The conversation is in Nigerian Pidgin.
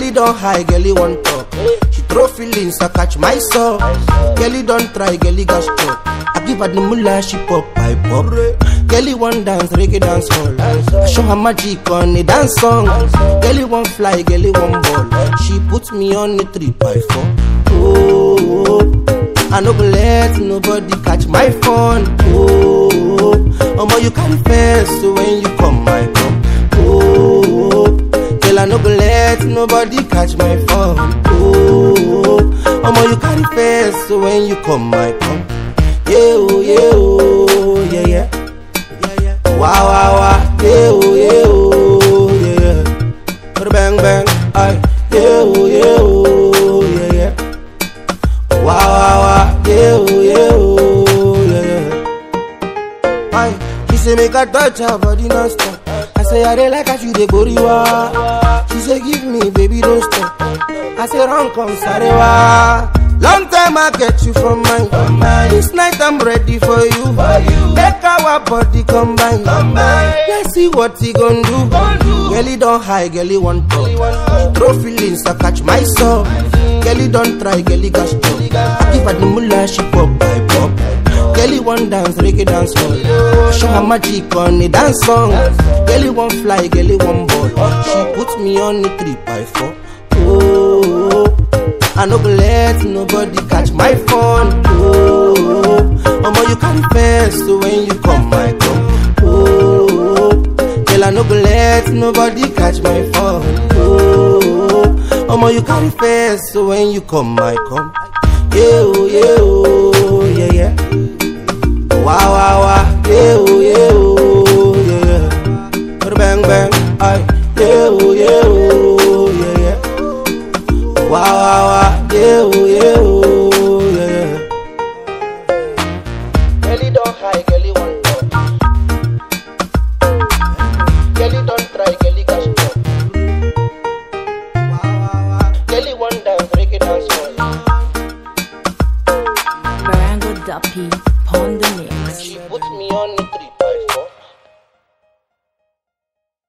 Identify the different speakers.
Speaker 1: Girlie don't high, girlie want talk. She throw feelings, I catch my soul. Girlie don't try, girlie got struck. I give her the mullah, she pop, I pop. Girlie want dance, reggae dance hall. I show her magic on a dance song. Girlie want fly, girlie want ball. She put me on a three by four. Oh, I no go let nobody catch my phone. Oh, omo you carry first so when you come my come. Oh, girl I no go let nobody catch my phone. Oh, omo you carry first so when you come my come. Yeah oh yeah oh yeah yeah. Yeah, yeah. Wow wow wow yeah oh yeah oh yeah yeah. Put a bang bang ay yeah oh yeah oh yeah yeah. Wow, wow, wow, yeah, oh, yeah, oh, yeah, yeah. Aye, she say make I touch her body non-stop. I say I dey like how she dey goriwa. She say give me, baby, don't stop. I say run come sarewa. Long time I get you from mine. This night I'm ready for you. Make our body combine. Let's see what he gon' do. Girlie don't high, girlie want talk. She throw feelings, I catch my soul. Girlie don't try, girlie got struck. I give her the mullah, she pop, I pop. Girlie want dance, reggae dance hall. Show her magic on a dance song. Girlie want fly, girlie want ball. She put me on a three by four. Oh, I no go let nobody catch my phone. Oh, omo you carry first so when you come my come. Oh, girl I no go let nobody catch my phone. Oh, omo you carry first so when you come my come. Yeah oh yeah oh yeah yeah. Wow wow wow yeah oh yeah oh yeah yeah. Put a bang bang ay yeah oh yeah oh yeah yeah. Wow, wow, wow, yeah, oh, yeah, oh, yeah, yeah. Girlie don't hide,